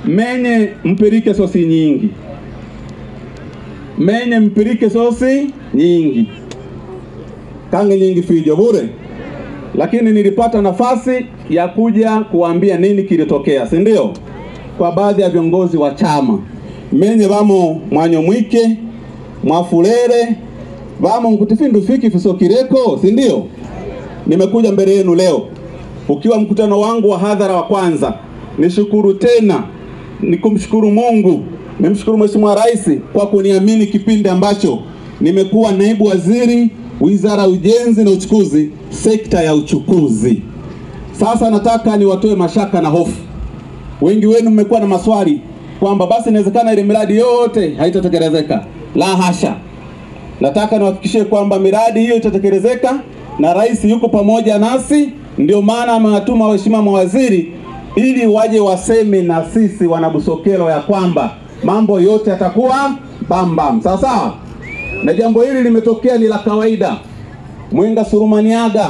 menye mpirike sosi nyingi, menye mpirike sosi nyingi kange nyingi fijo bure, lakini nilipata nafasi ya kuja kuambia nini kilitokea, si ndio? Kwa baadhi ya viongozi wa chama menye vamo mwanyo mwike mwafulere vamo nkutifindu fiki fisokireko, si ndio? Nimekuja mbele yenu leo ukiwa mkutano wangu wa hadhara wa kwanza. Nishukuru tena ni kumshukuru Mungu, nimshukuru Mheshimiwa Rais kwa kuniamini kipindi ambacho nimekuwa naibu waziri wizara ya ujenzi na uchukuzi, sekta ya uchukuzi. Sasa nataka niwatoe mashaka na hofu. Wengi wenu mmekuwa na maswali kwamba basi inawezekana ile miradi yote haitatekelezeka. La hasha, nataka niwahakikishie kwamba miradi hiyo itatekelezeka na rais yuko pamoja nasi. Ndio maana amewatuma waheshimiwa mawaziri ili waje waseme na sisi wanabusokelo ya kwamba mambo yote yatakuwa bambam, sawa sawa. Na jambo hili limetokea ni la kawaida. Mwenga Surumaniaga,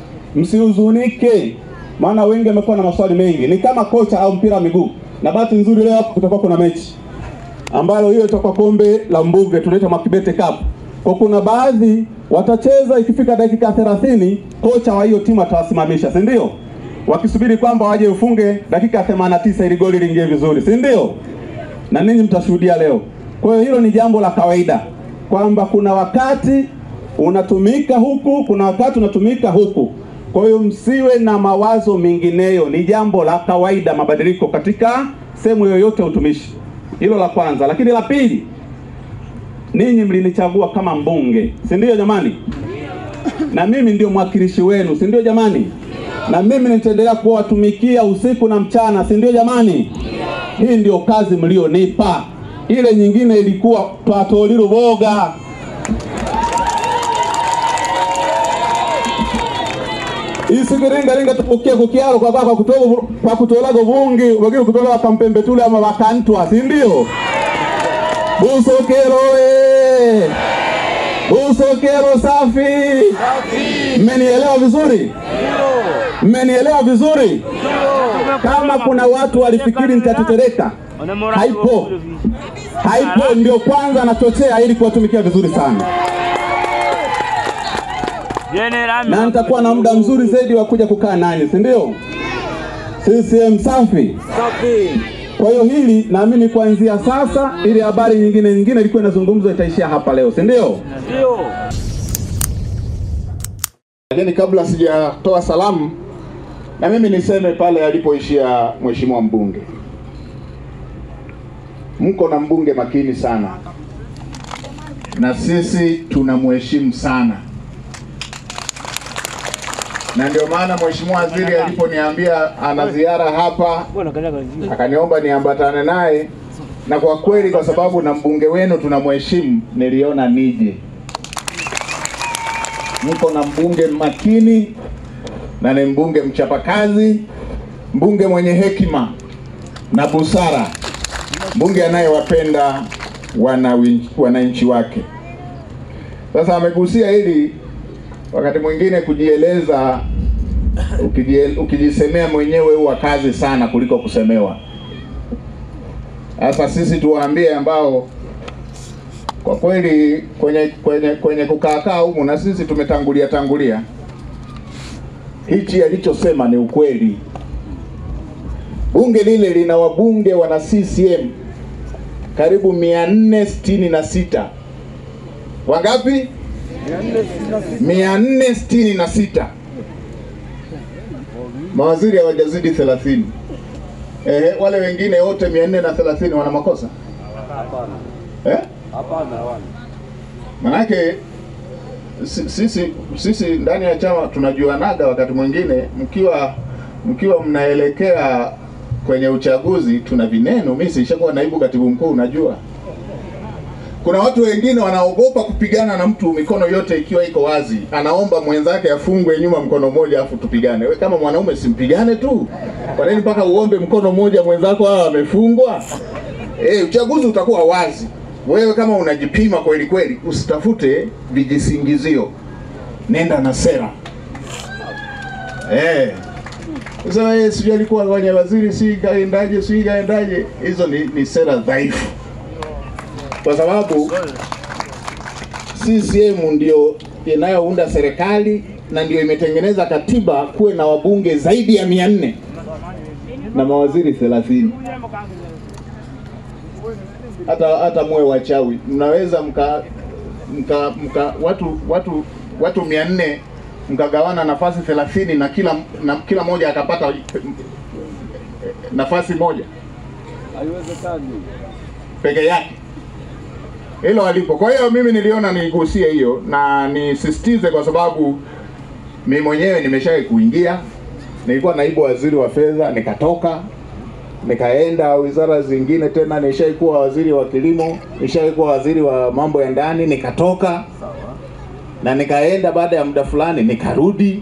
msihuzunike, maana wengi wamekuwa na maswali mengi. Ni kama kocha au mpira wa miguu, na bahati nzuri leo hapo kutakuwa kuna mechi ambalo hiyo itakuwa kombe la Mbuge tunaita Makibete Cup. Kwa kuna baadhi watacheza, ikifika dakika 30 kocha wa hiyo timu atawasimamisha, si ndio? Wakisubiri kwamba waje ufunge dakika 89 ili goli liingie vizuri, si ndio? Na ninyi mtashuhudia leo. Kwa hiyo hilo ni jambo la kawaida kwamba kuna wakati unatumika huku, kuna wakati unatumika huku. Kwa hiyo msiwe na mawazo mengineyo, ni jambo la kawaida, mabadiliko katika sehemu yoyote ya utumishi. Hilo la kwanza, lakini la pili, ninyi mlinichagua kama mbunge, si ndio jamani? Na mimi ndio mwakilishi wenu, si ndio jamani? Na mimi nitaendelea kuwatumikia usiku na mchana, si ndio jamani? Hii ndio kazi mlionipa. Ile nyingine ilikuwa twatolilo boga isikiringaringa tupukie kukialo kwa kwa kutola kwa kutolago vungi wagire kutola wakampembe tule ama wakantwa si ndio busokero e busokero safi mmenielewa vizuri mmenielewa vizuri kama kuna watu walifikiri nitatetereka haipo haipo ndio kwanza nachochea ili kuwatumikia vizuri sana na nitakuwa na muda mzuri zaidi wa kuja kukaa nanyi, si ndio? CCM safi. Kwa hiyo hili naamini kuanzia sasa, ili habari nyingine nyingine ilikuwa inazungumzwa itaishia hapa leo, si ndio? Lakini kabla sijatoa salamu, na mimi niseme pale alipoishia mheshimiwa mbunge, mko na mbunge makini sana, na sisi tunamheshimu sana na ndio maana mheshimiwa waziri aliponiambia ana ziara hapa, akaniomba niambatane naye, na kwa kweli, kwa sababu na mbunge wenu tunamheshimu, niliona nije. Mko na mbunge makini na ni mbunge mchapakazi, mbunge mwenye hekima na busara, mbunge anayewapenda wananchi wake. Sasa amegusia hili wakati mwingine kujieleza, ukijie, ukijisemea mwenyewe huwa kazi sana kuliko kusemewa. Sasa sisi tuwaambie ambao kwa kweli kwenye kwenye kwenye kukaakaa humu na sisi tumetangulia tangulia, hichi alichosema ni ukweli. Bunge lile lina wabunge wana CCM karibu mia nne sitini na sita. Wangapi? mia nne sitini na sita. Mawaziri hawajazidi thelathini. Ehe, wale wengine wote mia nne na thelathini wana makosa eh? Manake sisi sisi ndani ya chama tunajuanaga, wakati mwingine mkiwa mkiwa mnaelekea kwenye uchaguzi, tuna vineno. Mimi sishakuwa naibu katibu mkuu, unajua kuna watu wengine wanaogopa kupigana na mtu mikono yote ikiwa iko wazi, anaomba mwenzake afungwe nyuma mkono mmoja afu tupigane. We kama mwanaume simpigane tu, kwa nini mpaka uombe mkono mmoja mwenzako hawa amefungwa? E, uchaguzi utakuwa wazi. Wewe kama unajipima kweli kweli, usitafute vijisingizio, nenda na sera. E, Sasa yeye sijui alikuwa kwenye waziri, si kaendaje, si kaendaje. Hizo ni, ni sera dhaifu, kwa sababu CCM ndio inayounda serikali na ndio imetengeneza katiba kuwe na wabunge zaidi ya mia nne na mawaziri thelathini. Hata hata muwe wachawi, mnaweza mka, mka, mka watu watu watu mia nne mkagawana nafasi thelathini na kila na kila mmoja akapata nafasi moja Haiwezekani. peke yake hilo alipo. Kwa hiyo mimi niliona nigusie hiyo na nisisitize, kwa sababu mimi mwenyewe nimeshawahi kuingia, nilikuwa naibu waziri wa fedha, nikatoka nikaenda wizara zingine tena, nishawahi kuwa waziri wa kilimo, nishawahi kuwa waziri wa mambo ya ndani, nikatoka na nikaenda baada ya muda fulani nikarudi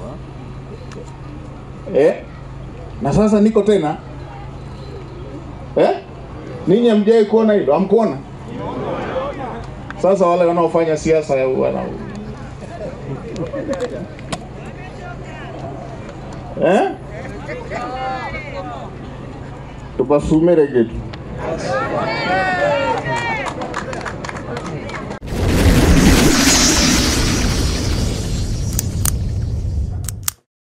eh? na sasa niko tena eh? Ninyi hamjawahi kuona hilo? Hamkuona? Sasa wale wanaofanya siasa wana eh? tupasumire kitu